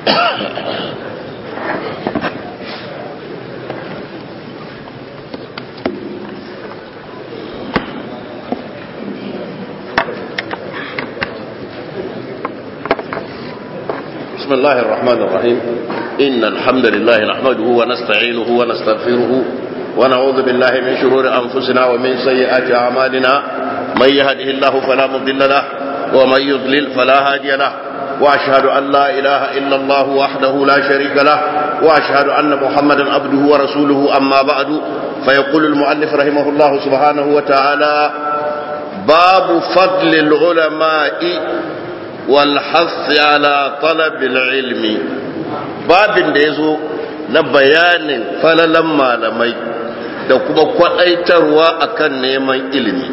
بسم الله الرحمن الرحيم إن الحمد لله نحمده ونستعينه ونستغفره ونعوذ بالله من شرور أنفسنا ومن سيئات أعمالنا من يهده الله فلا مضل له ومن يضلل فلا هادي له وأشهد أن لا إله إلا الله وحده لا شريك له وأشهد أن محمدا عبده ورسوله أما بعد فيقول المؤلف رحمه الله سبحانه وتعالى باب فضل العلماء والحث على طلب العلم babin da ya zo na bayanin falalan malamai da kuma kwadaitarwa akan neman ilimi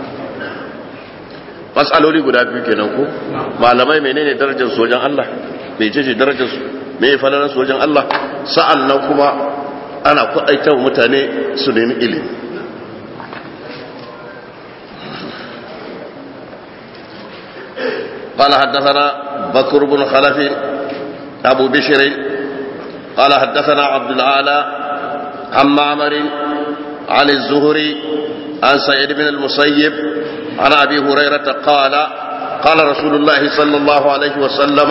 matsaloli guda biyu kenan ko malamai menene darajar su wajen Allah mai ce darajar su me falalan su wajen Allah sa'an nan kuma ana kwadaitarwa mutane su nemi ilimi قال حدثنا بكر بن خلف أبو بشر قال حدثنا عبد العالى عن معمر عن الزهري عن سعيد بن المسيب عن أبي هريرة قال قال رسول الله صلى الله عليه وسلم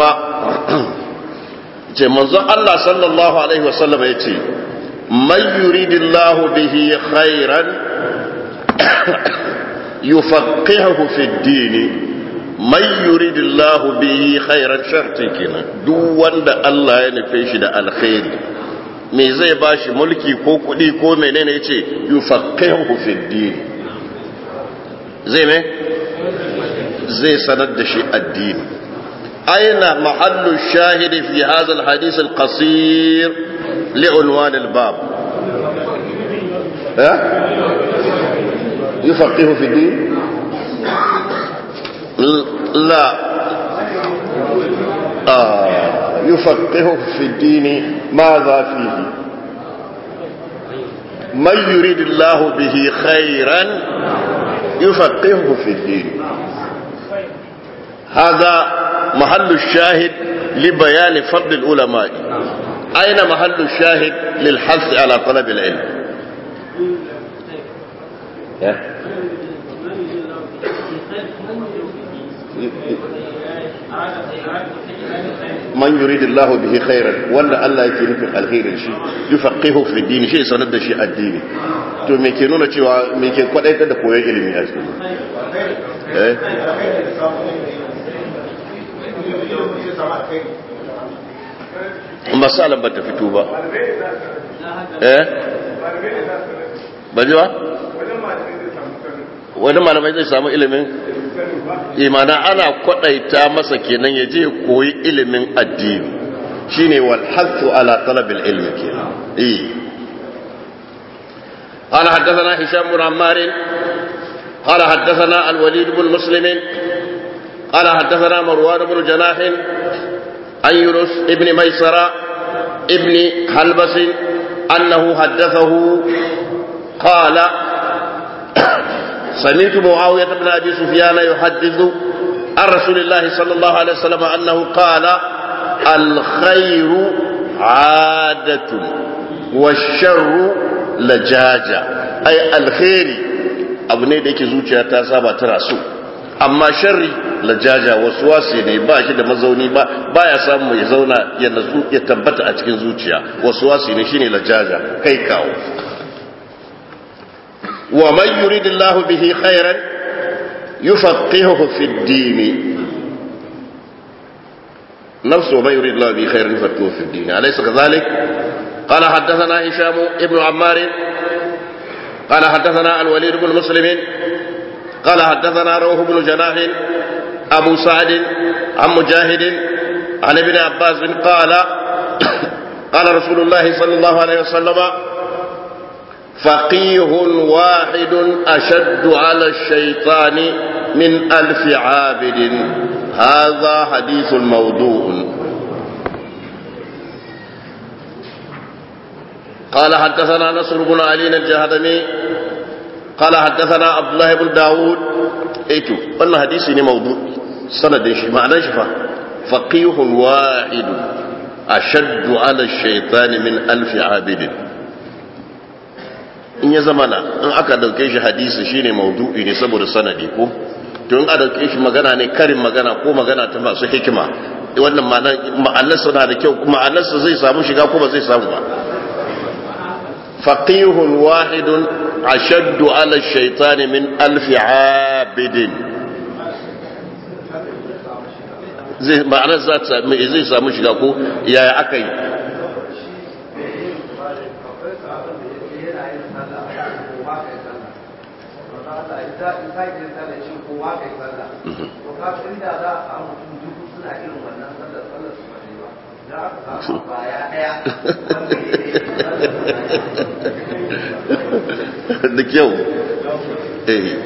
منظر الله صلى الله عليه وسلم يتي من يريد الله به خيرا يفقهه في الدين man yuridillahu bihi khairan sharti kenan duk wanda Allah ya nufe shi da alkhairi me zai bashi mulki ko kudi ko menene yace yufaqihu fi din zai me zai sanar da shi addini aina mahallu shahidi fi hadha alhadith alqasir li'unwan albab ha yufaqihu fi din لا آه يفقهه في الدين ماذا فيه من يريد الله به خيرا يفقهه في الدين هذا محل الشاهد لبيان فضل العلماء أين محل الشاهد للحث على طلب العلم man yuridu Allah bihi khairan wanda Allah yake nufin alkhairin shi yufaqihu fi din shi sanar da shi addini to me ke nuna cewa me ke kwadaitar da koyon ilimi a cikin eh masalan ba ta fito ba eh ba ji ba wani malamai zai samu ilimin imana ana kwadaita masa kenan ya je koyi ilimin addini shine wal hathu ala talab al ilmi kenan eh قال حدثنا هشام بن عمار قال حدثنا الوليد بن مسلم قال حدثنا مروان بن جناح عن يونس ابن ميسرة ابن حلبس أنه حدثه قال سمعت معاوية بن أبي سفيان يحدث عن رسول الله صلى الله عليه وسلم أنه قال الخير عادة والشر لجاجة أي الخير abu ne da yake zuciya ta saba tana so amma sharri lajaja wasu wasi ne ba shi da mazauni ba baya samu ya zauna ya natsu ya tabbata a cikin zuciya wasu wasi ne shine lajaja kai kawo ومن يريد الله به خيرا يفقهه في الدين نفس ومن يريد الله به خيرا يفقهه في الدين أليس كذلك قال حدثنا هشام ابن عمار قال حدثنا الوليد بن مسلم قال حدثنا روح بن جناح أبو سعد عن مجاهد عن ابن عباس قال قال رسول الله صلى الله عليه وسلم فقيه واحد أشد على الشيطان من ألف عابد هذا حديث موضوع قال حدثنا نصر بن علي الجهدمي قال حدثنا عبد الله بن داود ايتو wannan hadisi ne mawdu sanadin shi ma'anar shi fa faqihun wahid ashaddu ala shaytani min alfi abidin in ya zama na in aka dauke shi hadisi shine maudu'i ne saboda sanadi ko to in a dauke shi magana ne karin magana ko magana ta masu hikima wannan ma'anarsa na da kyau ma'anarsa zai samu shiga ko ba zai samu ba faqihun wahidun ashaddu ala shaytani min alfi abidin zai ma'anar zai samu shiga ko yaya aka yi da kyau eh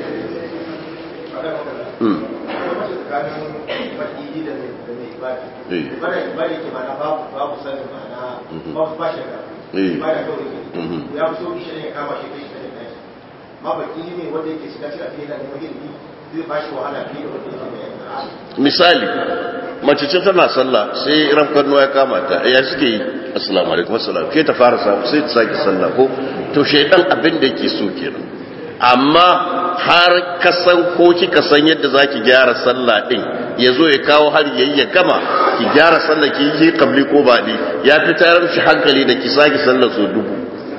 bari ke mana babu sanin mana babu ba shi da ba da kawai ya fi sauki shi ne ya kama shi kai shi da kai ma baki ne wanda yake shiga cikin fiye da neman ilimi zai ba shi wahala fiye da wanda yake da misali mace ce tana sallah sai ran kanno ya kama ta ya suke yi assalamu alaikum assalam ke ta fara samu sai ta sake sallah ko to shaidan abin da yake so kenan amma har ka san ko kika san yadda zaki gyara sallah din ya zo ya kawo har yayi ya gama ki gyara sallah ki yi kabli ko baɗi ya fi tayar shi hankali da ki sake sallah so dubu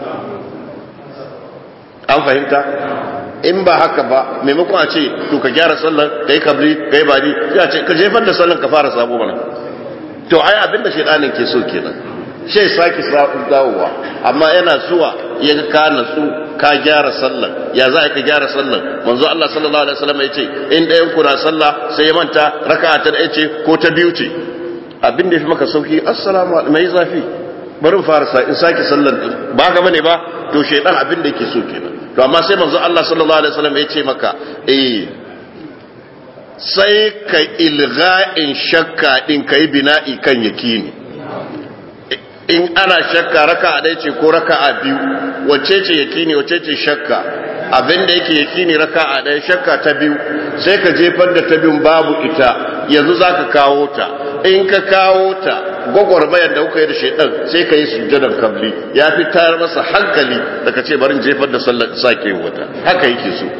an fahimta in ba haka ba maimakon a ce to ka gyara sallar kai kabli kai baɗi ya ce ka jefar da sallar ka fara sabo mana to ai abin da shaidanin ke so kenan shi sake dawowa amma yana zuwa ya ga ka natsu ka gyara sallar ya za ka gyara sallar manzo Allah sallallahu alaihi wasallam ya ce in ɗayan ku na sallah sai ya manta raka'a ta ɗaya ce ko ta biyu ce abin da ya fi maka sauki assalamu alaikum mai zafi bari in fara sa in sake sallar ba ga bane ba to shaidan abin da yake so kenan to amma sai manzo Allah sallallahu alaihi wasallam ya ce maka eh sai ka ilga'in shakka din kai bina'i kan yakini in ana shakka raka a ce ko raka a biyu wacce ce yakini wacce ce shakka abin da yake yakini raka a ɗaya shakka ta biyu sai ka jefar da ta biyun babu ita yanzu za ka kawo ta in ka kawo ta gwagwarmayar da kuka yi da shaidan sai ka yi sujjadan kabli ya fi tayar masa hankali da ka ce barin jefar da sallar sake wata haka yake so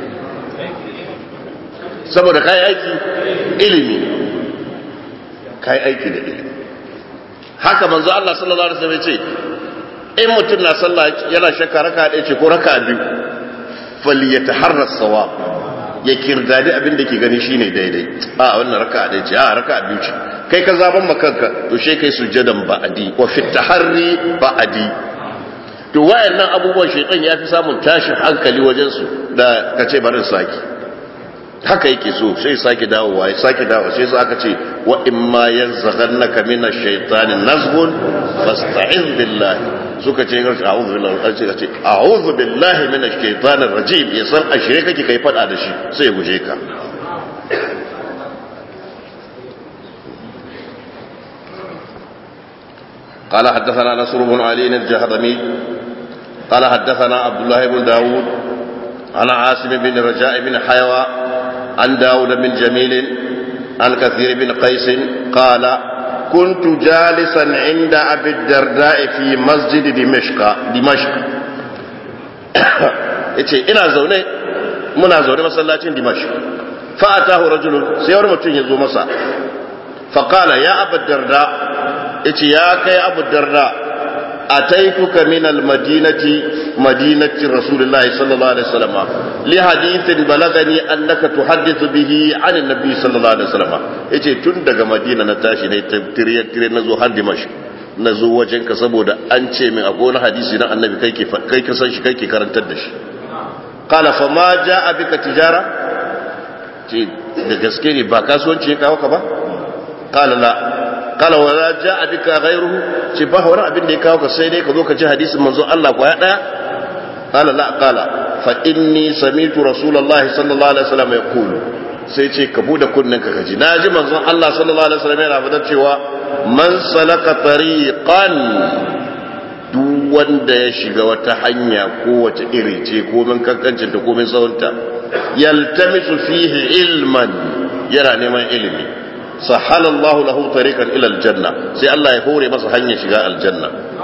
saboda kayi aiki ilimi kayi aiki da ilimi haka manzo Allah sallallahu alaihi wasallam ce in mutum na sallah yana shakka raka ɗaya ce ko raka biyu falyataharra sawab ya kirdadi abin da ke gani shine daidai a wannan raka ɗaya ce a raka biyu ce kai ka zaban makanka to she kai sujjadan ba'adi wa fi taharri ba'adi to wayannan abubuwan shaytan ya fi samun tashin hankali wajen su da kace barin saki haka yake so sai sake dawowa ya sake dawowa sai aka ce wa in ma yanzaghannaka min ash-shaytani nazghun fasta'iz billahi suka ce ga a'udhu billahi an ce ce a'udhu billahi min ash-shaytani rajim ya san ashire kake kai fada da shi sai ya guje ka قال حدثنا نصر بن علي الجهضمي قال حدثنا عبد الله بن داود عن عاصم بن رجاء بن حيوى عن داود بن جميل عن كثير بن قيس قال كنت جالسا عند أبي الدرداء في مسجد دمشق دمشق yace ina zaune muna zaune masallacin dimash fa atahu rajulun sai wani mutum ya zo masa fa qala ya abu darda yace ya kai abu darda أتيتك من المدينة مدينة رسول الله صلى الله عليه وسلم لحديث بلغني أنك تحدث به عن النبي صلى الله عليه وسلم yace tun daga madina na tashi ne tiriyan tiriyan na zo har dimash na zo wajen ka saboda an ce min akwai wani hadisi na annabi kai ke kai ka san shi kai ke karantar da shi qala fa ma jaa bika tijara ce da gaske ne ba kasuwanci ya kawo ka ba qala la qala wa la jaa bika ghayruhu ce ba wani abin da ya kawo ka sai dai ka zo ka ji hadisin manzo Allah kwaya daya qala la qala fa inni sami'tu rasulullahi sallallahu alaihi wasallam yaqulu sai ce ka bude kunnen ka kaji naji manzo Allah sallallahu alaihi wasallam yana fadar cewa man salaka tariqan duk wanda ya shiga wata hanya ko wace iri ce ko min kankancin ta ko min tsawonta yaltamisu fihi ilman yana neman ilimi sahalallahu lahu tariqan ila aljanna sai Allah ya hore masa hanyar shiga aljanna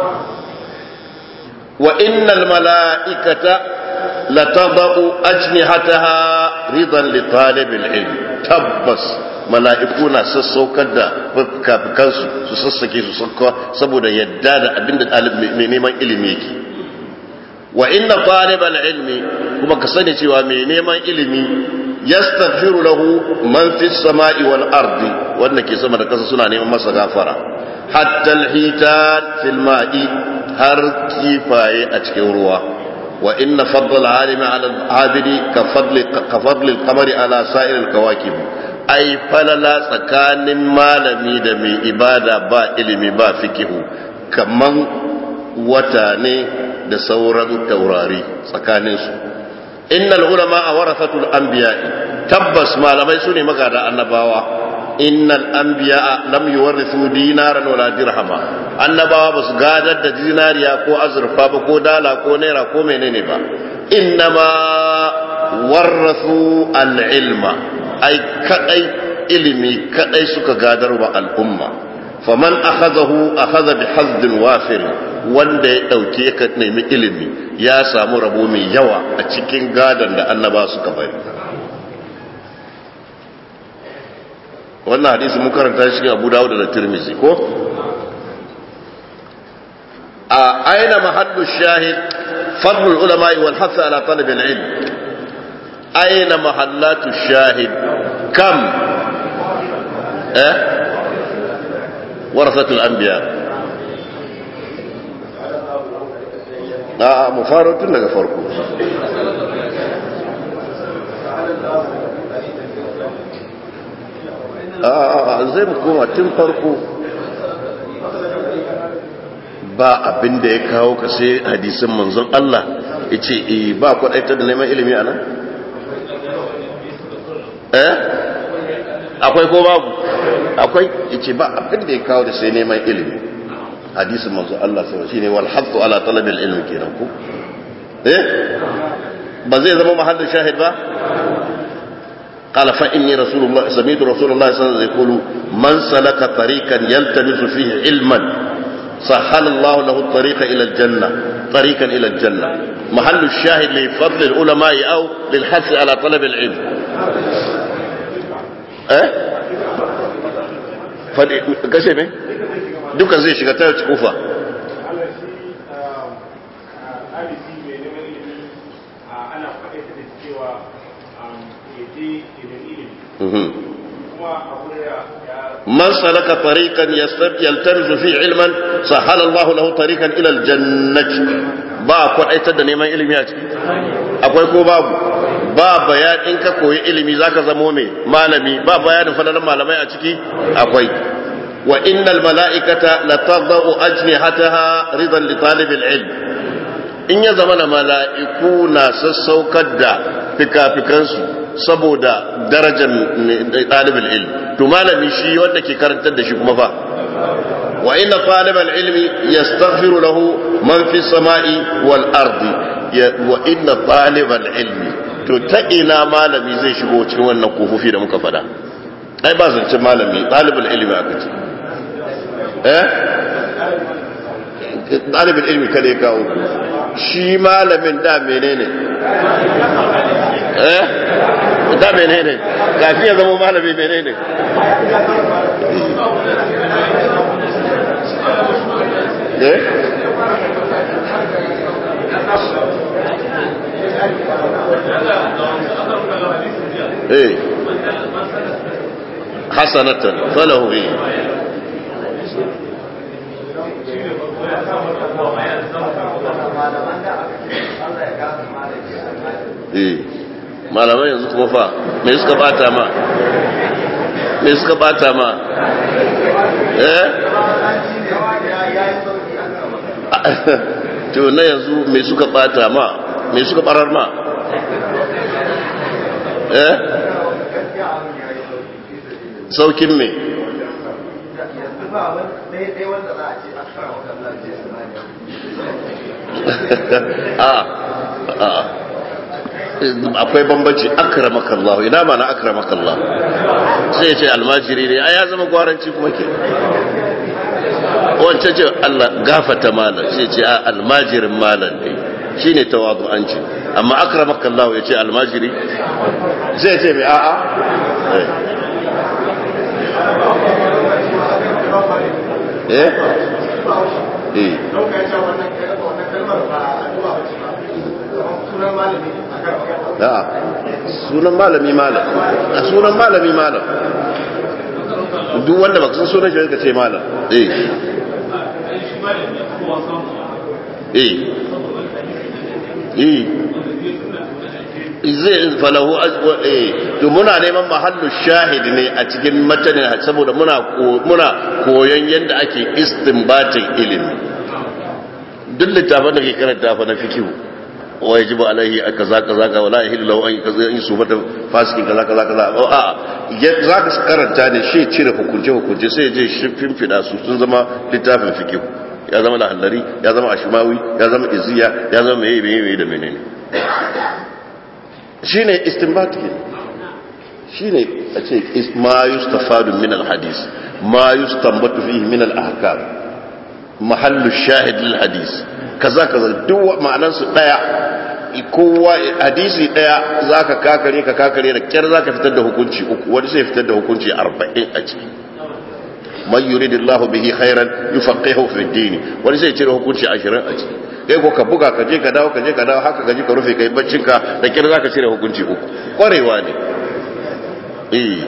wa innal mala'ikata latadau ajnihataha ridan li talibil ilm tabbas mala'iku na sassaukar da kafikansu su sassake su sakka saboda yadda da abinda mai neman ilimi yake wa inna talibal ilmi kuma ka sani cewa mai neman ilimi yastaghfiru lahu man fis sama'i wal ardi wanda ke sama da kasa suna neman masa gafara hatta al-hitan fil ma'i har kifaye a cikin ruwa wa inna fadl al-alimi ala al-abidi ka fadli ka fadli al-qamari ala sa'ir al-kawakib ai falala tsakanin malami da mai ibada ba ilimi ba fikihu kaman wata ne da sauran taurari tsakaninsu innal ulama a warasatul anbiya'i tabbas malamai su ne magada annabawa innal anbiya lam yuwarrithu dinaran wala dirhama annabawa basu gadar da dinariya ko azurfa ba ko dala ko naira ko menene ba innama warrathu al-ilma ai kadai ilimi kadai suka gadar wa al'umma faman akhadahu akhadha bi hazzin wafir wanda ya dauke ka nemi ilimi ya samu rabo mai yawa a cikin gadan da annaba suka bari wannan hadisi mun karanta shi Abu Dawud da Tirmidhi ko a aina mahallu shahid fadl ulama wal hath ala talab al ilm aina mahallatu shahid kam eh warasatul anbiya a mu faro tun daga farko a zai mu koma tun farko ba abin da ya kawo ka sai hadisin manzon Allah ya ce ba kwaɗaita da neman ilimi a nan? eh akwai ko babu akwai ya ce ba abin da ya kawo da sai neman ilimi hadisin manzon Allah sai shi ne wal hattu ala talabil ilmi kenan ku eh ba zai zama mahallin shahid ba قال فإني رسول الله سمعت رسول الله صلى الله عليه وسلم يقول من سلك طريقا يلتمس فيه علما سهل الله له الطريق إلى الجنة طريقا إلى الجنة محل الشاهد لفضل العلماء أو للحث على طلب العلم eh fadi kashe me duka zai shiga ta kufa من سلك طريقا يلتمس فيه علما سهل الله له طريقا الى الجنه ba kwaɗaitar da neman ilimi a ciki akwai ko babu ba bayan in ka koyi ilimi zaka zamo mai malami ba bayanin fadalan malamai a ciki akwai wa innal mala'ikata la tadau ajnihataha ridan li talibil ilm in ya zama na mala'iku na sassaukar da fikafikansu saboda darajar ɗalibin ilm to malami shi wanda ke karantar da shi kuma fa wa inna talibal ilmi yastaghfiru lahu man fi samai wal ardi wa inna talibal ilmi to ta ina malami zai shigo cikin wannan kofofi da muka fada ai ba zance malami talibul ilmi aka ce eh talibul ilmi kada ya kawo shi malamin da menene eh da menene kafin ya zama malami menene eh eh hasanatan falahu eh eh malamai yanzu kuma fa me suka bata ma me suka bata ma eh to na yanzu me suka bata ma me suka barar ma eh saukin me a a akwai bambanci akramakallahu ina ma na akramakallahu sai ya ce almajiri ne a ya zama gwaranci kuma ke wancan ce Allah gafata malam sai ce a almajirin malam ne shi ne tawadu'anci amma akramakallahu ya ce almajiri sai ce mai a'a eh eh a'a sunan malami malam a sunan malami malam duk wanda baka san sunan shi ka ce malam eh eh eh zai falahu eh to muna neman mahallu shahid ne a cikin matanin saboda muna muna koyon yadda ake istinbatin ilimi duk littafin da ke karanta fa na fikihu wa yajibu alaihi kaza kaza ka wala yahillu lahu an kaza in subata fasiki kaza kaza kaza a za ka karanta ne shi cire hukunce hukunce sai je shi fimfida su sun zama littafin fikihu ya zama lahallari ya zama ashimawi ya zama iziya ya zama meye meye da menene shine istinbat ke shine a ce ma yustafadu min alhadis ma yustanbatu fihi min alahkam mahallu shahid lil hadis kaza kaza duk ma'anar su daya kowa hadisi daya zaka kakare ka kakare da kyar zaka fitar da hukunci uku wani sai fitar da hukunci 40 a ciki man yuridillahu bihi khairan yufaqihu fi din wani sai cire hukunci 20 a ciki kai ko ka buga ka je ka dawo ka je ka dawo haka gaji ka rufe kai baccin ka da kyar zaka cire hukunci uku kwarewa ne eh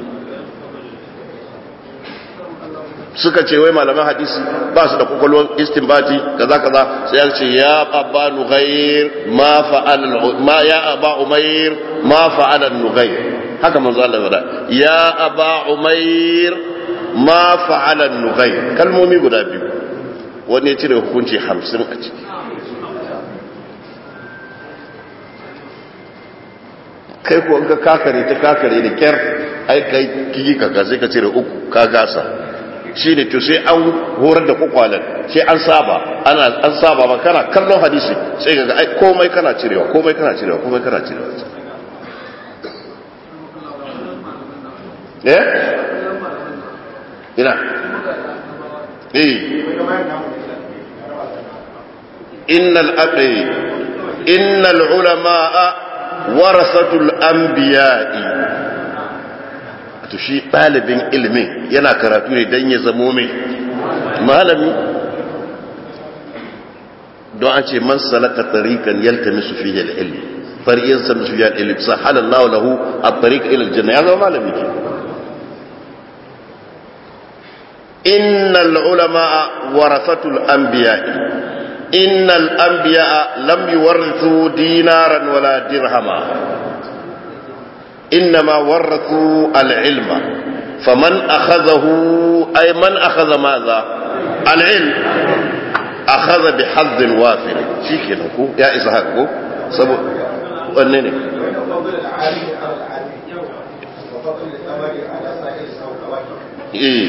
suka ce wai malaman hadisi ba su da kwakwalwar istinbati kaza kaza sai ya ce ya abba nughair ma fa'al ma ya aba umair ma fa'ala nughair haka manzo Allah ya ya aba umair ma fa'ala nughair kalmomi guda biyu wani ya cire hukunci 50 a ciki kai ko ka kakare ta kakare da kyar ai kai kiki ka sai ka cire uku ka gasa shi ne to sai an horar da kwakwalan sai an saba ana an saba ba kana kallon hadisi sai ga ai komai kana cirewa komai kana cirewa komai kana cirewa eh ina eh innal abi innal ulama warasatul anbiya'i to shi ɗalibin ilimin yana karatu ne don ya zamo mai malami don an ce man salaka tariqan yaltamisu fihi al-ilm fariyan samisu fihi al-ilm sahala Allah lahu at-tariq ila al-janna ya zama malami ke innal ulama warasatul anbiya innal anbiya lam yuwarithu dinaran wala dirhama إنما ورثوا العلم فمن أخذه أي من أخذ ماذا العلم أخذ بحظ وافر شيك نكو يا إسحاق سبو ونني إيه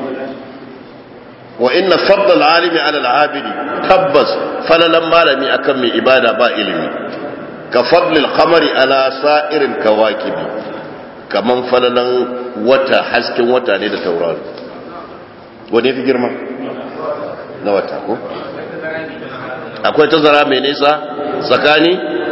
وإن فضل العالم على العابد تبس فللما لم أكمل إبادة با إلمي كفضل القمر على سائر الكواكب كمن فللن وتا حسكن وتا ne da tauraro wani fi girma na wata ko akwai tazara mai nisa tsakani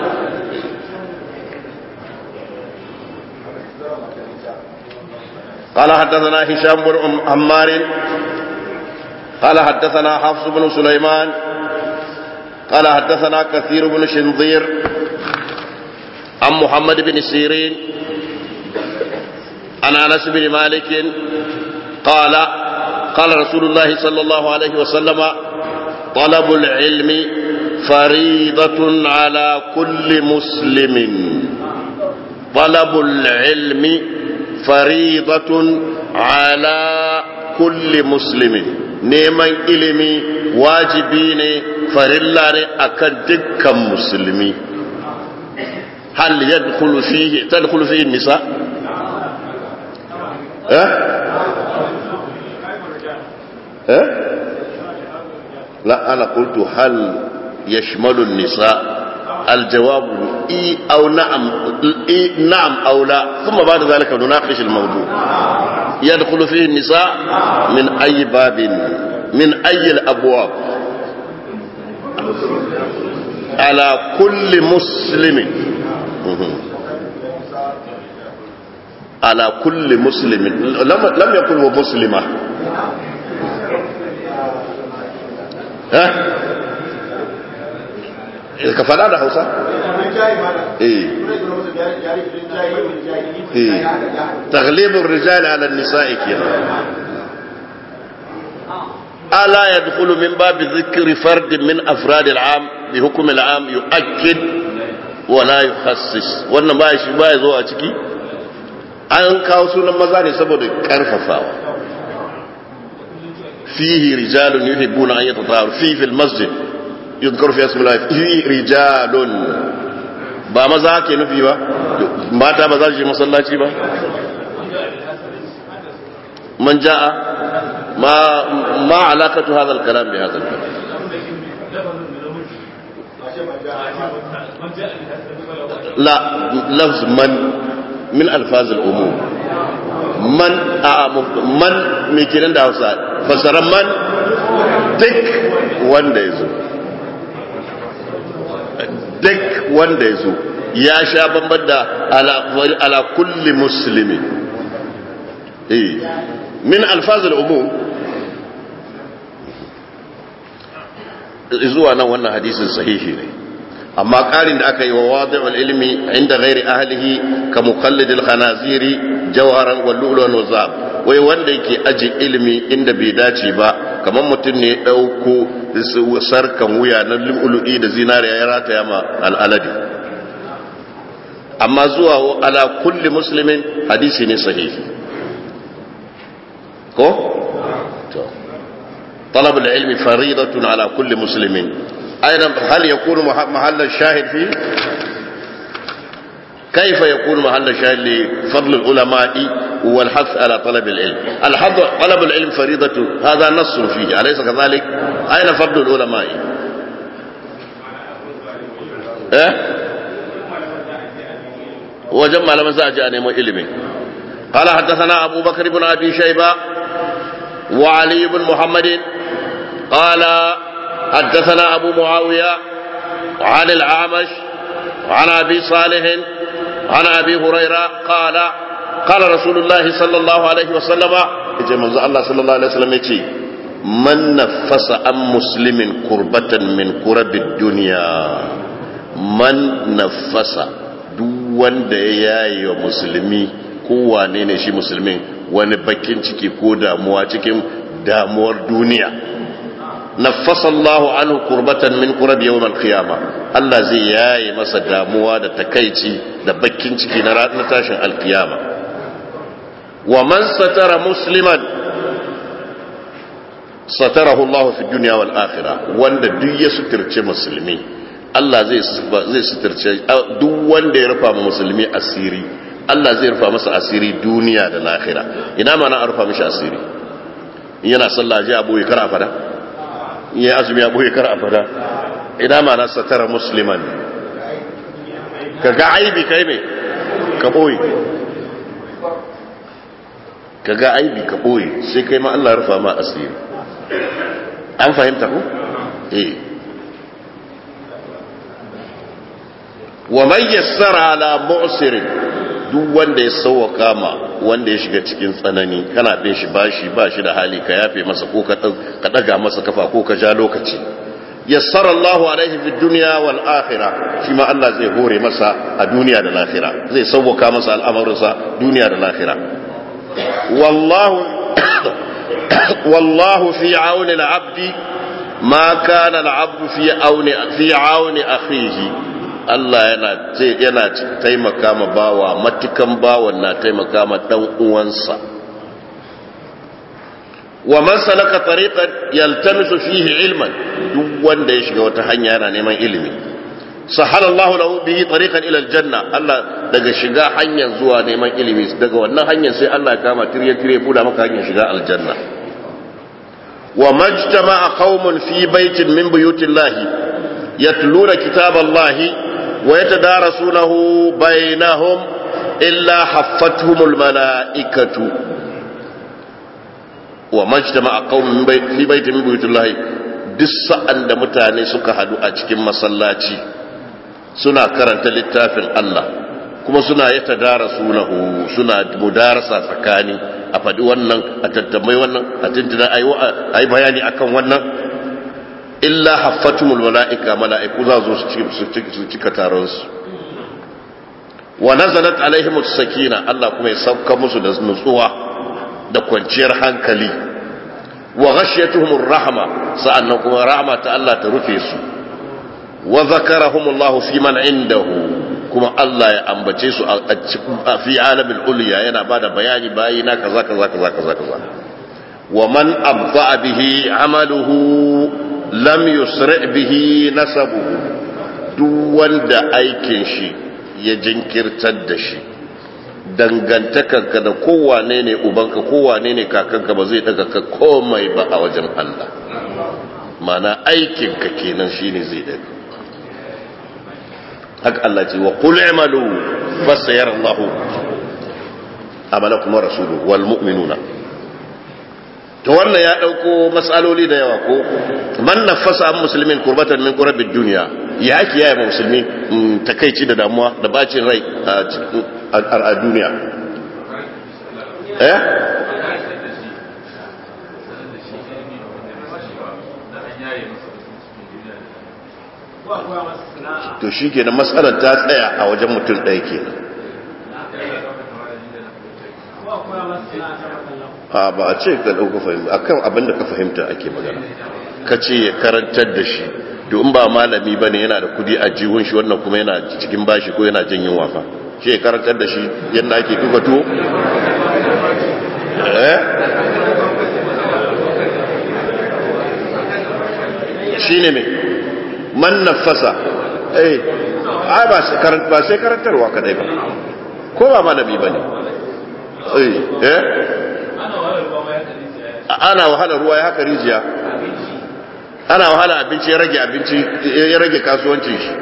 قال حدثنا هشام بن عمار قال حدثنا حفص بن سليمان قال حدثنا كثير بن شنظير عن محمد بن سيرين عن انس بن مالك قال قال رسول الله صلى الله عليه وسلم طلب العلم فريضة على كل مسلم طلب العلم فريضة على كل مسلم neman ilimi wajibi ne farilla ne akan dukkan musulmi hal yadkhulu fihi tadkhulu fihi nisa eh eh la ana qultu hal yashmalu nisa الجواب إي أو نعم إي نعم أو لا ثم بعد ذلك نناقش الموضوع يدخل فيه النساء من أي باب من أي الأبواب على كل مسلم على كل مسلم لم لم يقل ومسلمة ها ka faɗa da hausa? eh eh taglibin rijali ala nisa'i kenan ala yadkhulu min babi dhikri fardin min afrad al'am bi hukm al'am yu'akkid wa la yukhassis wannan ba shi ba zo a ciki an kawo sunan maza ne saboda karfafawa fihi rijalun yuhibbuna an yatatahharu fi fil masjid yuzkaru fi ismi Allah fi rijalun ba maza ke nufi ba mata ba za su je masallaci ba man ja'a ma ma alaqatu hadha al-kalam bi hadha al-kalam لا لفظ من من الفاظ العموم من من me kenan da Hausa fasaran man duk wanda ya zo duk wanda ya zo ya sha bamban da ala kulli musulmi eh min alfazul umum zuwa nan wannan hadisin sahihi ne amma ƙarin da aka yi wa wadi'ul ilmi inda ghairi ahlihi ka muqallidil khanaziri jawharan wal lu'lu'an wa zab wai wanda yake aji ilimi inda bai dace ba kamar mutum ne ya dauko sarkan wuya na lu'lu'i da zinariya ya rataya ma al'aladi amma zuwa ala kulli muslimin hadisi ne sahihi ko to طلب العلم فريضة على كل مسلم أيضا هل يكون محل الشاهد فيه كيف يكون محل الشاهد لفضل العلماء والحث على طلب العلم الحظ طلب العلم فريضة هذا نص فيه أليس كذلك أين فضل العلماء إيه وجمع لما سأجأ نمو علمي قال حدثنا أبو بكر بن أبي شيبة وعلي بن محمد قال حدثنا أبو معاوية عن العامش عن أبي صالح عن أبي هريرة قال قال رسول الله صلى الله عليه وسلم إجا الله صلى الله عليه وسلم يتي من نفس عن مسلم كربة من كرب الدنيا من نفس duk wanda ya yayi wa musulmi kowane ne shi musulmin wani bakin ciki ko damuwa cikin damuwar duniya nafasa Allahu anhu kurbatan min kurab yawm al-qiyama Allah zai yaye masa damuwa da takaici da bakin ciki na ranar tashin al-qiyama wa man satara musliman satarahu Allah fi dunya wal akhirah wanda duk ya suturce musulmi Allah zai zai suturce duk wanda ya rufa musulmi asiri Allah zai rufa masa asiri duniya da lahira ina ma na rufa mishi asiri yana sallah ji abu ya kara fada ya azumi abu ya kara fada ina ma na satara musliman ka ga aibi kai me ka boye ka ga aibi ka boye sai kai ma Allah rufa ma asiri an fahimta ku eh wa man yassara ala mu'sirin duk wanda ya sauwaka ma wanda ya shiga cikin tsanani kana bin shi bashi ba shi da hali ka yafe masa ko ka daga masa kafa ko ka ja lokaci yassara Allah alaihi fi dunya wal akhirah shi ma Allah zai hore masa a duniya da lahira zai sauwaka masa al'amarinsa duniya da lahira wallahu wallahu fi auni al-abdi ma kana al-abdu fi auni fi auni akhihi Allah yana yana taimaka ma bawa matukan bawan na taimaka ma dan uwansa wa man salaka tariqan yaltamisu fihi ilman duk wanda ya shiga wata hanya yana neman ilimi sahala Allah lahu bihi tariqan ila aljanna Allah daga shiga hanyar zuwa neman ilimi daga wannan hanyar sai Allah ya kama tirye tirye buda maka hanyar shiga aljanna wa majtama'a qaumun fi baitin min buyutillahi yatluna kitaballahi ويتدارسونه بينهم إلا حفتهم الملائكة وما اجتمع قوم في بيت من بيوت الله duk sa'an da mutane suka hadu a cikin masallaci suna karanta littafin Allah kuma suna ya tadara sunahu suna mudarasa tsakani a faɗi wannan a tattamai wannan a tuntuna a yi bayani akan wannan illa haffatumul mala'ika mala'iku za su cika taronsu wa nazalat alaihimus sakina Allah kuma ya sauka musu da nutsuwa da kwanciyar hankali wa ghashiyatuhumur rahma sa'annan kuma rahma ta Allah ta rufe su wa zakarahumullahu fi man indahu kuma Allah ya ambace su a fi alamin ulya yana bada bayani bayi na kaza kaza kaza kaza kaza wa man abda bihi amaluhu lam yusri bihi nasabuhu duk wanda aikin shi ya jinkirtar da shi dangantakarka da kowane ne ubanka kowane ne kakanka ba zai daga ka komai ba a wajen Allah mana aikinka kenan shine zai daga haka Allah ce wa qul i'malu fasayara Allah amalakum rasuluhu wal mu'minuna to wannan ya dauko matsaloli da yawa ko man nafasa an musulmin kurbatan min qurabid dunya ya ake yaya musulmi takeici da damuwa da bacin rai a duniya eh to shi ke matsalar ta tsaya a wajen mutum ɗaya ke a ba a ce ka ɗauka fahimta a kan abinda ka fahimta ake magana ka ce ya karantar da shi in ba malami ba ne yana da kudi a jihun shi wannan kuma yana cikin bashi ko yana jin yin wafa shi ya karantar da shi yadda ake duka to eh shi ne mai man nafasa eh ai ba sai karantarwa kadai ba ko ba malami ba ne eh ana wahala ruwa ya haka rijiya ana wahala abinci ya rage abinci ya rage kasuwancin shi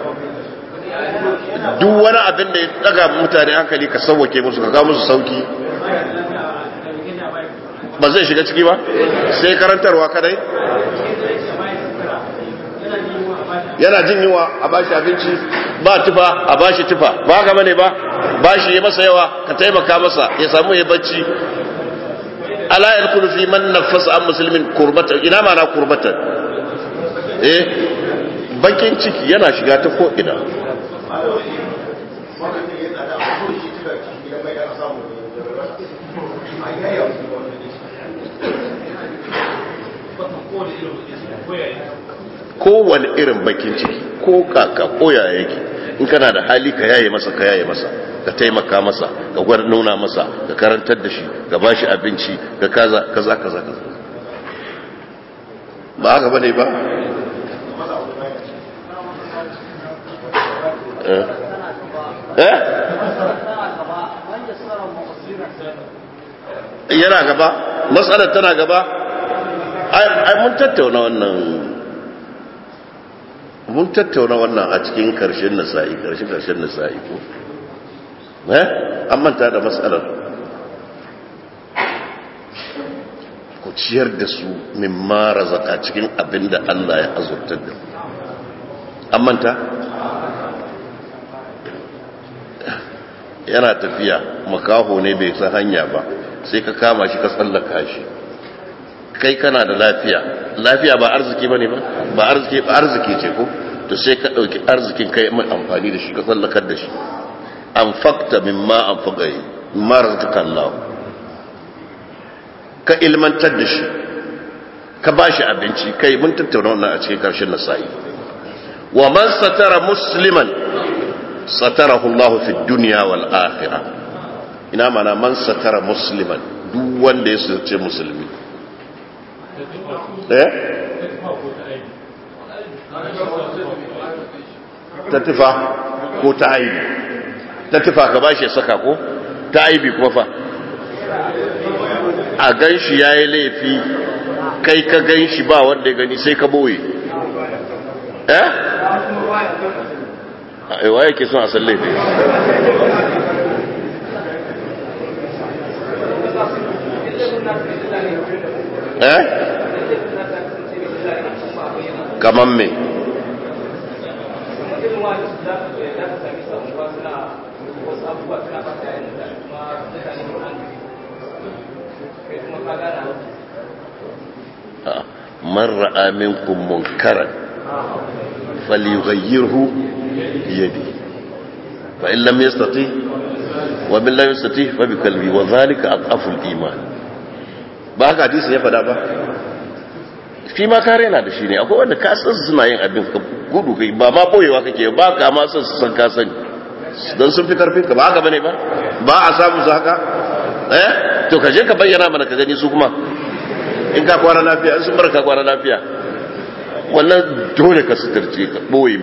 duk wani abin da ya daga mutane hankali ka sauwake musu ka kawo musu sauki ba zai shiga ciki ba sai karantarwa kadai yana jin yiwa a bashi abinci ba tufa a bashi tufa ba haka bane ba bashi ya masa yawa ka taimaka masa ya samu ya bacci ala yadkhulu fi man nafasa an muslimin kurbatan ina ma na kurbatan eh bakin ciki yana shiga ta ko ina kowane irin bakin ciki ko kaka ko yaya yake in kana da hali ka yaye masa ka yaye masa ka taimaka masa ka gwar nuna masa ka karantar da shi ka bashi abinci ka kaza kaza kaza kaza ba haka bane ba eh eh yana gaba matsalar tana gaba ai mun tattauna wannan mun tattauna wannan a cikin karshen nasa'i karshen karshen nasa'i ko eh an manta da matsalar ku ciyar da su min mara zaka cikin abin da Allah ya azurtar da an manta yana tafiya makaho ne bai san hanya ba sai ka kama shi ka tsallaka shi kai kana da lafiya lafiya ba arziki bane ba ba arziki ba arziki ce ko to sai ka dauki arzikin kai mai amfani da shi ka tsallakar da shi anfaqta mimma anfaqa mimma razaqaka Allah ka ilmantar da shi ka bashi abinci kai mun tattauna wannan a cikin karshen nasa'i wa man satara musliman satarahu Allah fi dunya wal akhirah ina mana man satara musliman duk wanda ya sace musulmi eh ta tufa ko ta aibi ta tufa ka bashi saka ko ta aibi kuma fa a gan shi ya yi laifi kai ka gan shi ba wanda ya gani sai ka boye eh a waye ke son a san laifi eh kaman me man ra'a minkum munkaran falyughayyirhu biyadi fa in lam yastati wa min lam yastati fa bi qalbi wa dhalika aqafu al-iman ba haka hadisi ya fada ba shi ma kare na da shi ne akwai wanda ka san suna yin abin ka gudu kai ba ma boyewa kake ba ka ma san su san ka sani don sun fi karfin ka ba haka bane ba ba a samu su haka eh to ka je ka bayyana mana ka gani su kuma in ka kwana lafiya in sun bar ka kwana lafiya wannan dole ka sutarce ka boye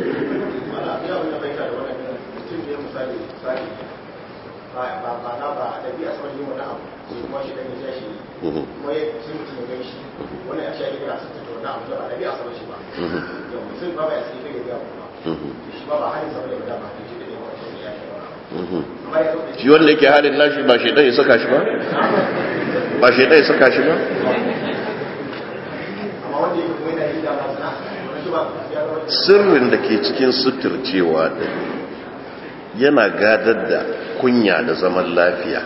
kuma ya sai mutum ya gan shi wani a shayi yana sun tattauna na abu da ba da biya sabar shi ba yau mutum ba ba ya sai kai ya biya kuma shi ba ba halin sabar da ba ta shi da yawa shi ya shi ba shi wanda yake halin nashi ba shaidan ya saka shi ba ba shaidan ya saka shi ba amma wanda yake kuma yana yi da masu na wani shi ba ya zama sirrin da ke cikin suturcewa da yana gadar da kunya da zaman lafiya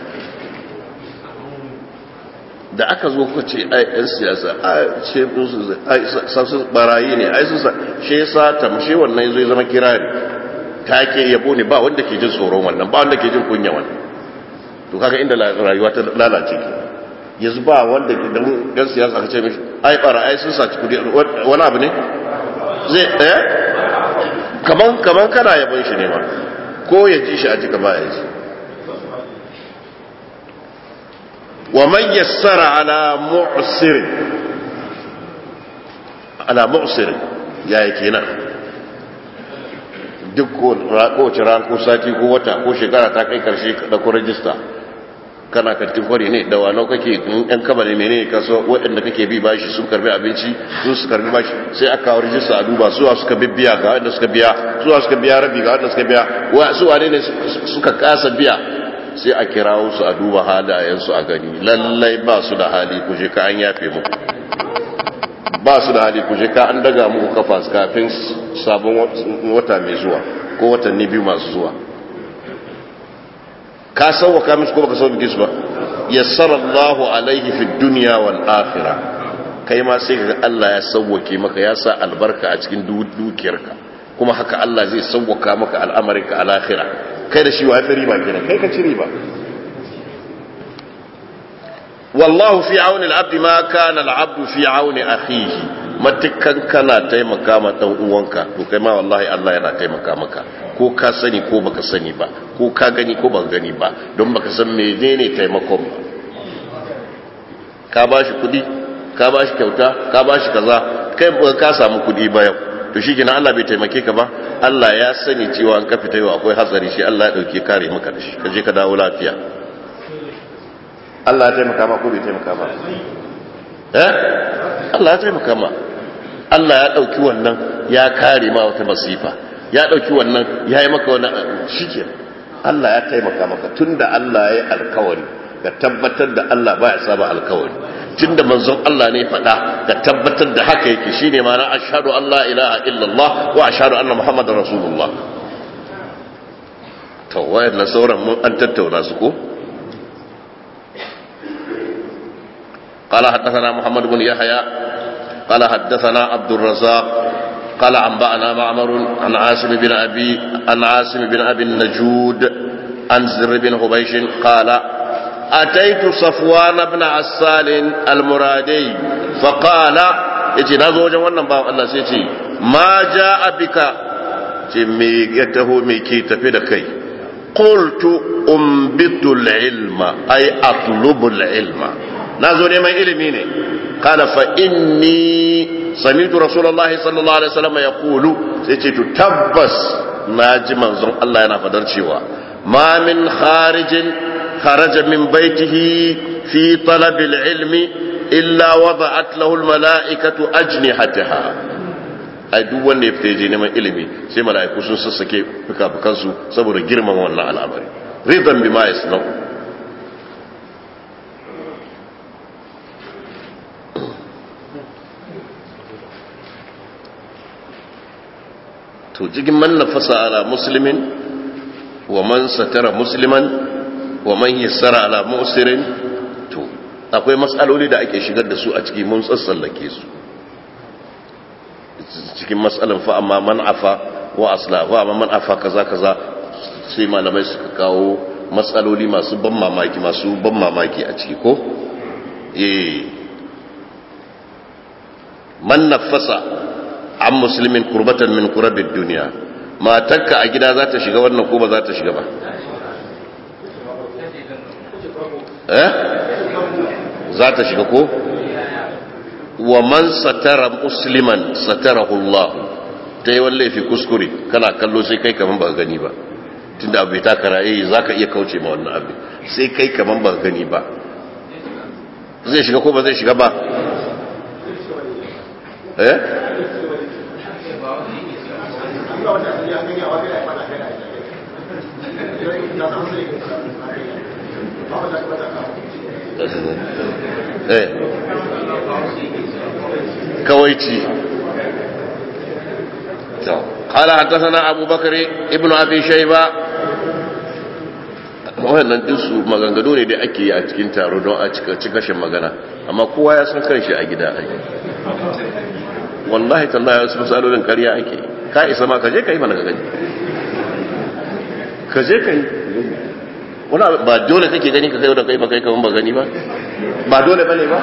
da aka zo ku ce ai yan siyasa a ce musu ai sasu barayi ne ai su shi yasa tamshe wannan zai zama kirari take yabo ne ba wanda ke jin tsoron wannan ba wanda ke jin kunya wannan to kaga inda rayuwa ta lalace ke yanzu ba wanda ke dan yan siyasa aka ce mishi ai barayi sun saci kudi wani abu ne zai eh kaman kaman kana yabon shi ne ma ko ya ji shi a jika ba ya ji ومن يسر على معسر على معسر يا يكينا duk kowace ran ko sati ko wata ko shekara ta kai karshe da ku rajista kana kantin kwari ne da wano kake yan kaba ne mene ka so waɗanda kake bi bashi sun karbi abinci sun su karbi bashi sai aka kawo rajista a duba suwa suka bibbiya ga wanda suka biya suwa suka biya rabi ga wanda suka biya su wane ne suka kasa biya sai a kirawo su a duba halayensu a gani lallai ba su da hali kuje ka an yafe muku ba su da hali kuje ka an daga muku kafa kafin sabon wata mai zuwa ko watanni biyu masu zuwa ka sauwaka musu ko baka sauwake su ba yassara Allahu alaihi fi dunya wal akhirah kai ma sai kaga Allah ya sauwake maka ya sa albarka a cikin dukiyarka kuma haka Allah zai sauwaka maka al'amarinka a lahira kai da shi wa fi riba kenan kai ka ci riba wallahu fi auni al-abd ma kana al-abd fi auni akhihi matukan kana taimaka ma dan uwanka to kai ma wallahi Allah yana taimaka maka ko ka sani ko baka sani ba ko ka gani ko baka gani ba don baka san menene taimakon ba ka bashi kudi ka bashi kyauta ka bashi kaza kai ka samu kudi ba yau to shi gina Allah bai taimake ka ba Allah ya sani cewa an ka fita yau akwai hatsari shi Allah ya dauke kare maka da shi ka je ka dawo lafiya Allah ya taimaka ma ko bai taimaka ma eh Allah ya taimaka ma Allah ya dauki wannan ya kare ma wata masifa ya dauki wannan ya yi maka wani shike Allah ya taimaka maka tunda Allah ya yi alkawari ka tabbatar da Allah baya saba alkawari tunda manzon Allah ne faɗa ka tabbatar da haka yake shine ma'ana ashhadu an la ilaha illallah wa ashhadu anna muhammadar rasulullah to wayannan sauran mun an tattauna su ko قال حدثنا محمد بن يحيى قال حدثنا عبد الرزاق قال أنبأنا معمر عن عاصم بن أبي عن عاصم بن أبي النجود عن زر بن حبيش قال أتيت صفوان بن عسال المرادي فقال yace na zo wajen wannan bawan Allah sai ce ma ja abika ce me ya taho me ke tafi da kai qultu umbitu ilma ay atlubu ilma na zo neman ilimi ne qala fa inni sami'tu rasulullahi sallallahu alaihi wasallam yaqulu sai ce to tabbas naji manzon Allah yana fadar cewa ma min kharijin خرج من بيته في طلب العلم إلا وضعت له الملائكة أجنحتها ai duk wanda ya fita je neman ilimi sai mala'iku sun sassake fuka-fukansu saboda girman wannan al'amari ridan bima yasnau to jigin man nafasa ala muslimin wa man satara musliman wa man yassara ala musirin to akwai matsaloli da ake shigar da su a ciki mun tsatsallake su cikin matsalan fa amma man afa wa asla wa amma man afa kaza kaza sai malamai suka kawo matsaloli masu ban mamaki masu ban mamaki a ciki ko eh man nafasa an musulmin kurbatan min kurabin duniya matarka a gida za ta shiga wannan ko ba za ta shiga ba eh za ta shiga ko wa man satara musliman satarahu Allah ta yi wani laifi kuskure kana kallo sai kai kaman ba gani ba tunda abu ta karaye za ka iya kauce ma wannan abu sai kai kaman ba gani ba zai shiga ko ba zai shiga ba eh eh كويتي قال حدثنا أبو بكر ابن أبي شيبة wannan dinsu maganganu ne da ake yi a cikin taro don a cika shin magana amma kowa ya san kanshi a gida ake wallahi tallahi wasu misalolin karya ake ka isa ma ka je ka yi mana gani ka je ka yi wani ba dole kake gani ka kai da kai ba kai kaman ba gani ba ba dole ba ne ba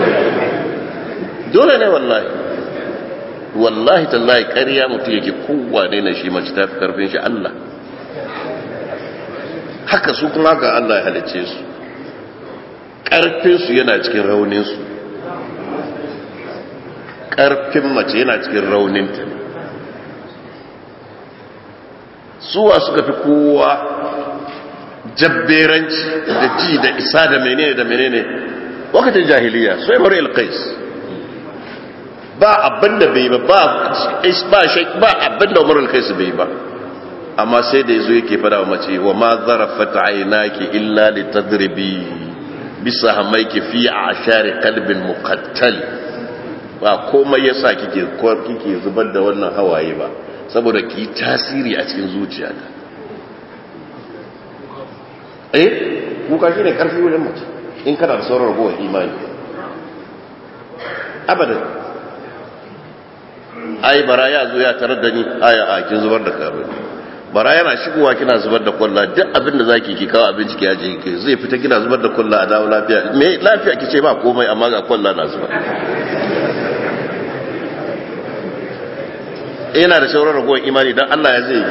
dole ne wallahi wallahi tallahi ƙarya mutum yake kowane na shi mace ta fi karfin shi Allah haka su kuma haka Allah ya halice su ƙarfinsu yana cikin rauninsu ƙarfin mace yana cikin rauninta suwa suka fi kowa jabberanci da ji da isa da menene da menene wakatin jahiliya sai mara ilkais ba abin da bai ba ba abin da umarul kai su bai ba amma sai da yazo yake fada wa mace wa ma zarafat aynaki illa litadribi bisa hamaiki fi ashari qalbin muqattal ba komai yasa kike kike zubar da wannan hawaye ba saboda ki tasiri a cikin zuciyata eh kuka shine karfi wurin mace in kana da sauran ragowar imani abadan ai bara ya zo ya tarar da ni aya a kin zubar da karo bara yana shigowa kina zubar da kwalla duk abin da zaki ki kawo abinci ki yaje ki zai fita kina zubar da kwalla a dawo lafiya me lafiya kice ba komai amma ga kwalla na zuba yana da shaurar ragowar imani dan Allah ya zai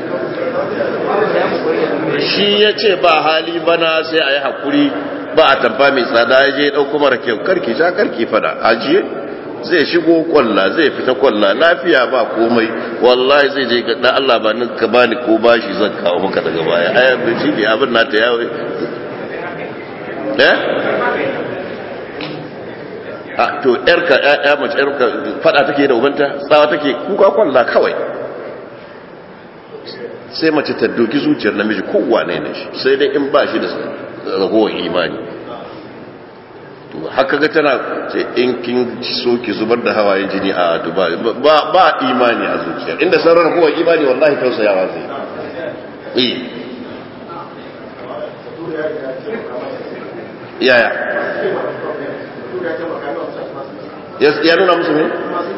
shi ya ce ba hali bana sai a yi haƙuri ba a tamfa mai tsada ya je ɗauko mara kyau karki sha karki fada ajiye zai shigo kwalla zai fita kwalla lafiya ba komai wallahi zai je ga Allah ba ni ka bani ko bashi zan kawo maka daga baya ai abin shi ne abin nata yawo eh a to yarka ya mace yarka fada take da ubanta tsawa take kuka kwalla kawai sai mace ta doki zuciyar namiji kowane ne shi sai dai in ba shi da ragowar imani to haka ga tana ce in kin so ki zubar da hawayen jini a dubai ba ba imani a zuciya inda sauran ragowar imani wallahi tausayawa zai yi yaya ya nuna musu ne?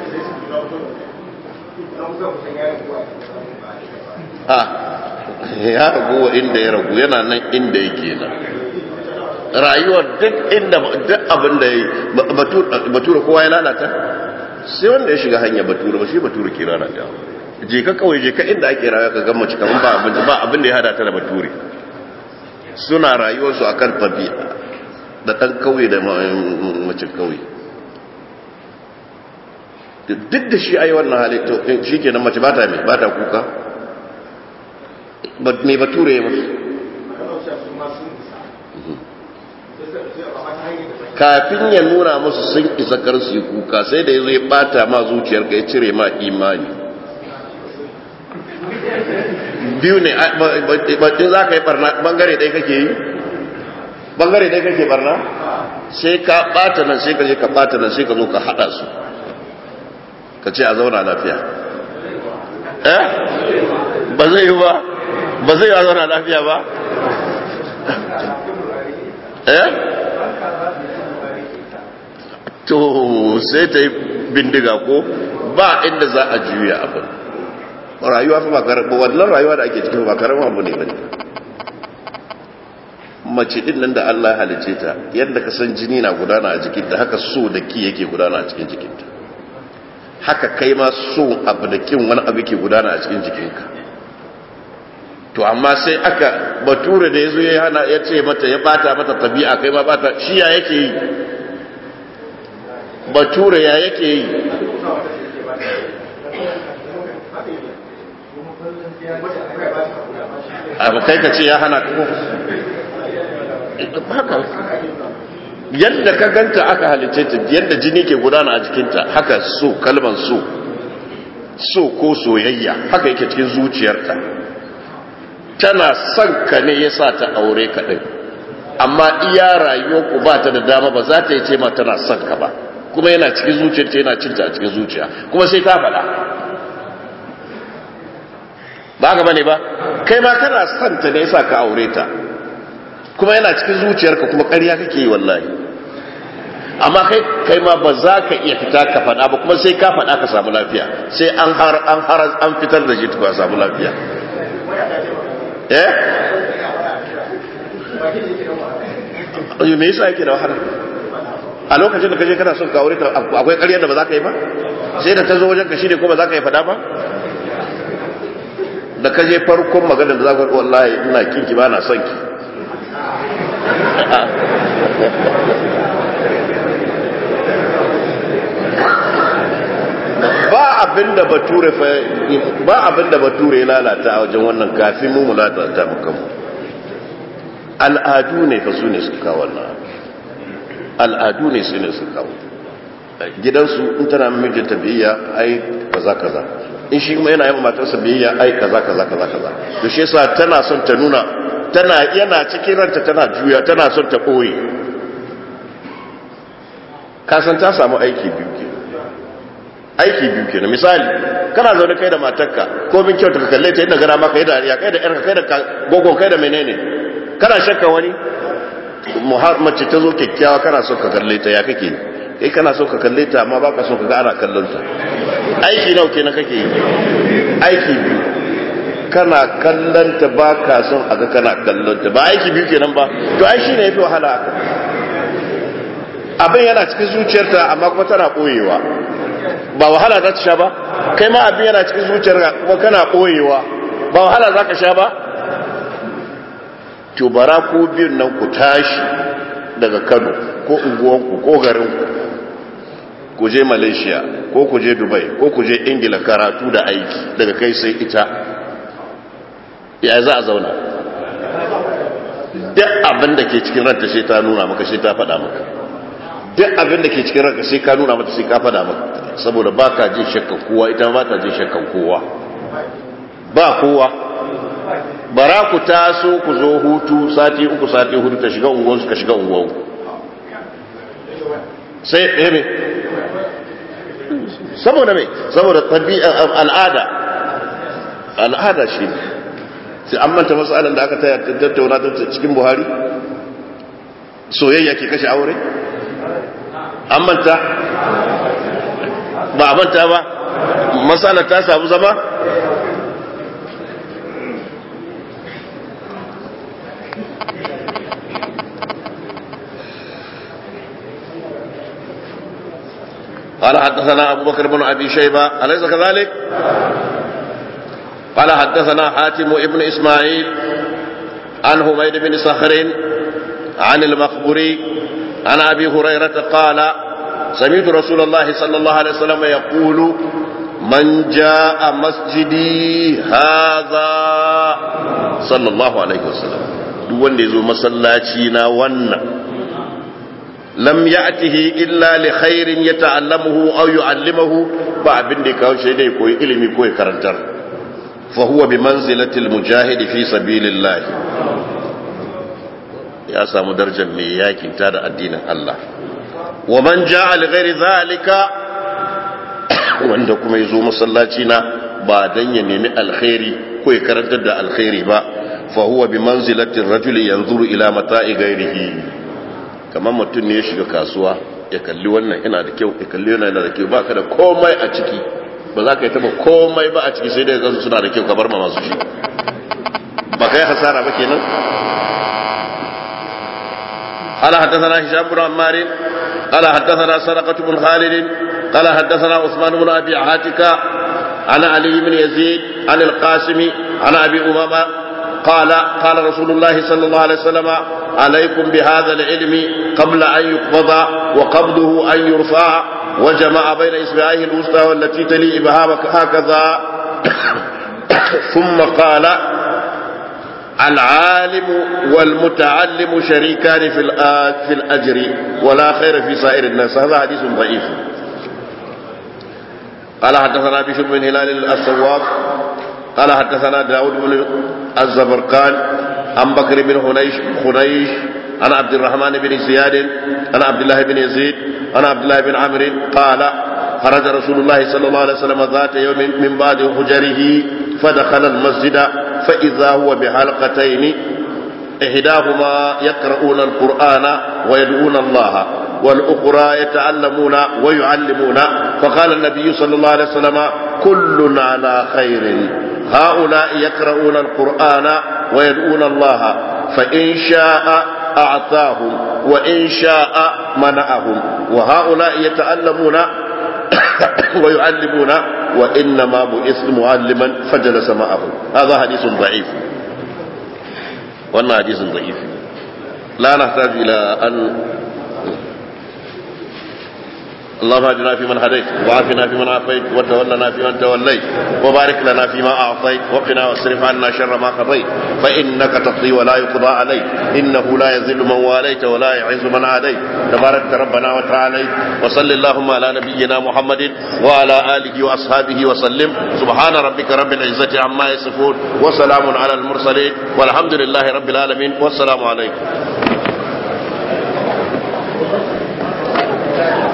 a ya ragu inda ya ragu yana nan inda yake nan rayuwar duk inda duk abin da ya yi batura kowa ya lalata sai wanda ya shiga hanya batura ba shi batura ke lalata je ka kawai je ka inda ake rayuwa ka gama cikin ba abin ba abin da ya hada ta da bature suna rayuwarsu akan tabi'a da ɗan kauye da macin kauye duk da shi a yi wannan halittu shi ke nan mace ba ta mai ba ta kuka mai bature ya musu kafin ya nuna musu sun isa kar su yi kuka sai da ya zo ya bata ma zuciyarka ya cire ma imani biyu ne in za ka yi barna bangare ɗaya kake yi bangare ɗaya kake barna sai ka bata nan sai ka je ka bata nan sai ka zo ka haɗa su ka ce a zauna lafiya eh ba zai yi ba ba zai yi a zauna lafiya ba eh to sai ta yi bindiga ko ba inda za a juya abin rayuwa fa ba karama wannan rayuwa da ake cikin ba karama abu ne ba ne mace din nan da Allah ya halice ta yadda ka san jini na gudana a jikinta haka so da ki yake gudana a cikin jikinta haka kai ma so abu da kin wani abu ke gudana a cikin jikinka to amma sai aka bature da yazo ya hana ya ce mata ya bata mata tabi'a kai ma bata shi ya yake yi bature ya yake yi abu kai ka ce ya hana ka haka yadda ka ganta aka halice ta yadda jini ke gudana a jikinta haka so kalman so so ko soyayya haka yake cikin zuciyarta tana son ka ne ya sa ta aure ka ɗin amma iya rayuwar ku ba ta da dama ba za ta yi ce ma tana son ka ba kuma yana cikin zuciyarta yana cinta a cikin zuciya kuma sai ta faɗa ba ka bane ba kai ma kana son ta ne ya sa ka aure ta kuma yana cikin zuciyarka kuma ƙarya kake yi wallahi amma kai kai ma ba za ka iya fita ka faɗa ba kuma sai ka faɗa ka samu lafiya sai an har an har an fitar da shi ka samu lafiya eh ayo me yasa yake da wahala a lokacin da kaje kana son ka aure ta akwai ƙaryar da ba za ka yi ba sai da ta zo wajen ka shine ko ba za ka yi faɗa ba da kaje farkon magana da za ka wallahi ina kinki ba na son ki ba abinda bature fa ba abinda bature ya lalata a wajen wannan kafin mu lalata mu kanmu al'adu ne fa su ne suka kawo wannan al'adu ne su ne suka kawo gidansu in tana mijinta biyayya ai kaza kaza in shi kuma yana yi matarsa biyayya ai kaza kaza kaza kaza to shi yasa tana son ta nuna tana yana cikin ranta tana juya tana son ta ɓoye kasan ta samu aiki biyu ke aiki biyu ke na misali kana zaune kai da matarka ko bin kyau ka kalle ta yadda gara maka yadda ya kai da yarka kai da gogon kai da menene kana shakka wani mace ta zo kyakkyawa kana so ka kalle ta ya kake kai kana so ka kalle ta amma baka so ka ga ana kallon ta aiki nawa kenan kake yi aiki biyu kana kallanta ba ka son a ga kana kallanta ba aiki biyu kenan ba to ai shine yafi wahala haka abin yana cikin zuciyarta amma kuma tana boyewa ba wahala za ta sha ba kai ma abin yana cikin zuciyarka kuma kana boyewa ba wahala za ka sha ba to bara ko biyun nan ku tashi daga Kano ko unguwanku ko garinku ku je Malaysia ko ku je Dubai ko ku je Ingila karatu da aiki daga kai sai ita ya za a zauna duk abin da ke cikin ranta sai ta nuna maka sai ta faɗa maka duk abin da ke cikin ranka sai ka nuna mata sai ka faɗa maka saboda ba ka jin shakkan kowa ita ba ta jin shakkan kowa ba kowa bara ku taso ku zo hutu sati uku sati hudu ta shiga unguwansu ka shiga unguwanku sai ɗaya ne saboda mai saboda al'ada al'ada shi ne sai an manta matsalar da aka tattauna ta cikin buhari soyayya ke kashe aure an manta ba a manta ba matsalar ta samu zama قال حدثنا أبو بكر بن أبي شيبة أليس كذلك؟ قال حدثنا حاتم ابن إسماعيل عن حميد بن صخر عن المخبري عن أبي هريرة قال سمعت رسول الله صلى الله عليه وسلم يقول من جاء مسجدي هذا صلى الله عليه وسلم duk wanda ya zo masallaci na wannan lam ya'tihi illa li khairin yata'allamuhu aw yu'allimuhu ba abin da kawo shi dai koyi ilimi ko ya karantar fa huwa bi manzilati al-mujahid fi sabilillah ya samu darajar mai yakin ta da addinin Allah wa man ja'a li ghairi zalika wanda kuma yazo masallaci na ba dan ya nemi alkhairi ko ya karantar da alkhairi ba fa huwa bi manzilati ar-rajuli yanzuru ila mata'i ghairihi kamar mutum ne ya shiga kasuwa ya kalli wannan ina da kyau ya kalli wannan yana da kyau ba ka da komai a ciki ba za ka yi taba komai ba a ciki sai dai gansu suna da kyau ka bar ma masu shi ba ka yi hasara ba kenan قال حدثنا هشام بن عمار قال حدثنا سرقة بن خالد قال حدثنا عثمان بن أبي عاتكة عن علي بن يزيد عن القاسم عن أبي أمامة قال قال رسول الله صلى الله عليه وسلم عليكم بهذا العلم قبل أن يقبض وقبضه أن يرفع وجمع بين إصبعيه الوسطى والتي تلي إبهامك هكذا ثم قال العالم والمتعلم شريكان في في الأجر ولا خير في سائر الناس هذا حديث ضعيف قال حدثنا بشر بن هلال الصواب قال حدثنا داود بن الزبرقان عن بكر بن خنيش خنيش عن عبد الرحمن بن زياد عن عبد الله بن يزيد عن عبد الله بن عمرو قال خرج رسول الله صلى الله عليه وسلم ذات يوم من بعد حجره فدخل المسجد فإذا هو بحلقتين إحداهما يقرؤون القرآن ويدعون الله والأخرى يتعلمون ويعلمون فقال النبي صلى الله عليه وسلم كل على خير هؤلاء يقرؤون القرآن ويدعون الله فإن شاء أعطاهم وإن شاء منعهم وهؤلاء يتعلمون ويعلمون وإنما بعثت معلما فجلس معهم هذا حديث ضعيف وأن حديث ضعيف لا نحتاج إلى أن اللهم اهدنا فيمن هديت وعافنا فيمن عافيت وتولنا فيمن توليت وبارك لنا فيما اعطيت وقنا واصرف عنا شر ما قضيت فانك تقضي ولا يقضى عليك انه لا يذل من واليت ولا يعز من عاديت تبارك ربنا وتعالى وصل اللهم على نبينا محمد وعلى اله واصحابه وسلم سبحان ربك رب العزه عما يصفون وسلام على المرسلين والحمد لله رب العالمين والسلام عليكم